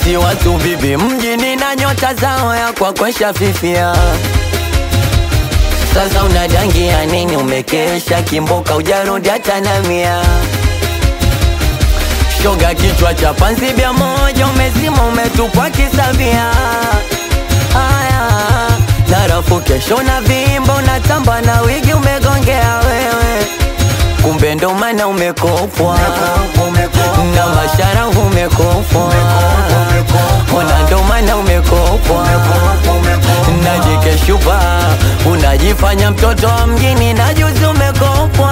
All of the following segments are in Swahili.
eti watu bibi mjini na nyota zao ya kwa kwesha fifia sasa unadangia nini umekesha kimboka ujarudi hata na mia shoga kichwa cha panzi bia moja umezima umetupwa kisavia haya narafu kesho na vimbo unatamba na wigi umegongea wewe kumbe ndo maana umekopwa na mashara umekopwa ona ndo maana umekopwa najikeshupa unajifanya mtoto wa mjini na juzi umekopwa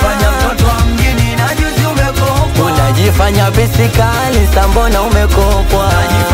unajifanya bisikali sambona umekopwa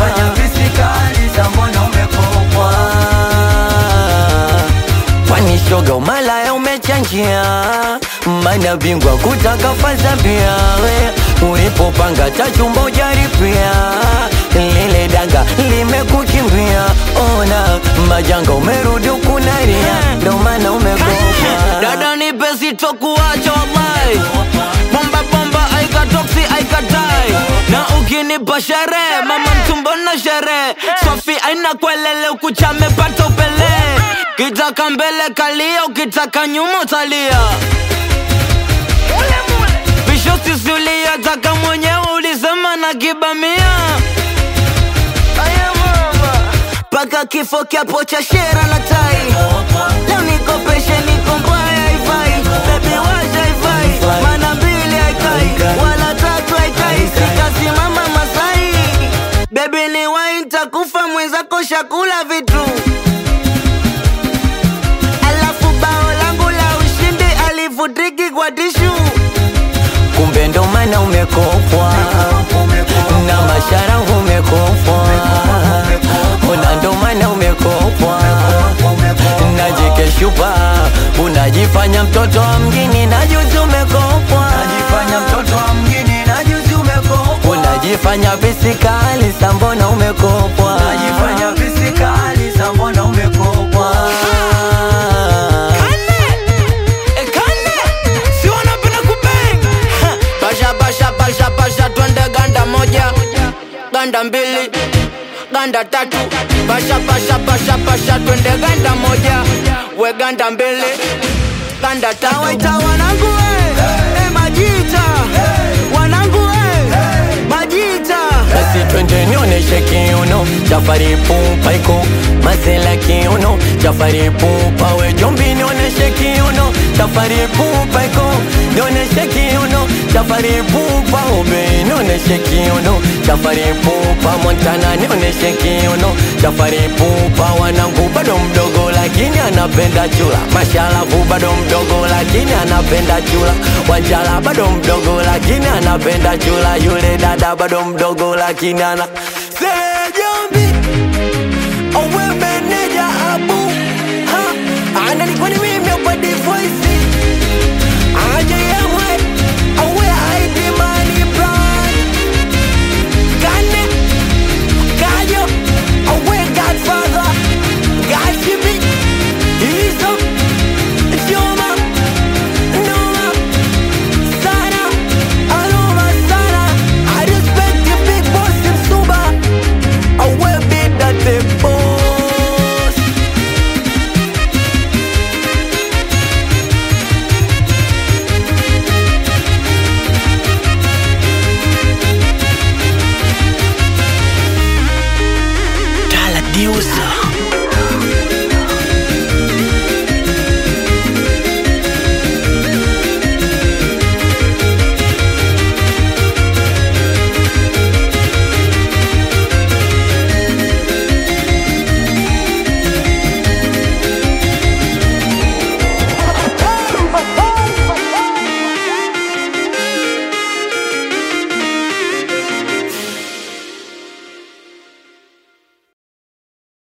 kwani shoga umalaya umechanjia mana bingwa kutaka faza pia we ulipopanga tachumba ujaripia lile danga limekukimbia ona majanga umerudi ukunaria ndo maana umekopwa dada nipe sitokuacha wallahi bomba bomba aikatoksi aikatai na ukinipa sherehe mama mtumbo na sherehe sofi aina kwelele ukuchamepata upele kitaka mbele kalia ukitaka nyuma utalia visho sisulia taka mwenyewe ulisema na kibamia paka kifo kyapo cha shera na tai leo nikopeshe niko mbaya haifai bebi washa haifai mana mbili haikai wala tatu haikai sikasimama masai bebi ni wai ntakufa mwenzako shakula vitu alafu bao langu la ushindi alivutiki kwa tishu kumbe ndo maana umekopwa na mashara umekopwa ona ndo maana umekopwa najikeshupa unajifanya mtoto wa mjini na juzi umekopwa unajifanya bisikali sambona umekopwa basha basha basha basha twende ganda moja ganda mbili ganda tatu basha basha basha basha twende ganda moja we ganda mbili ganda tatu waita wanangu we eh, majita wanangu we majita basi twende nionyeshe kiuno chafari pupa iko mazela kiuno chafari pupa we jombi nionyeshe kiuno chafari pupa iko nionyeshe kiuno chafari pupa obe nionyeshe kiuno chafari pupa montana nionyeshe kiuno chafari pupa wanangu bado mdogo lakini anapenda chula mashalavu bado mdogo lakini anapenda chula wanjala bado mdogo lakini anapenda chula yule dada bado mdogo lakini ana Say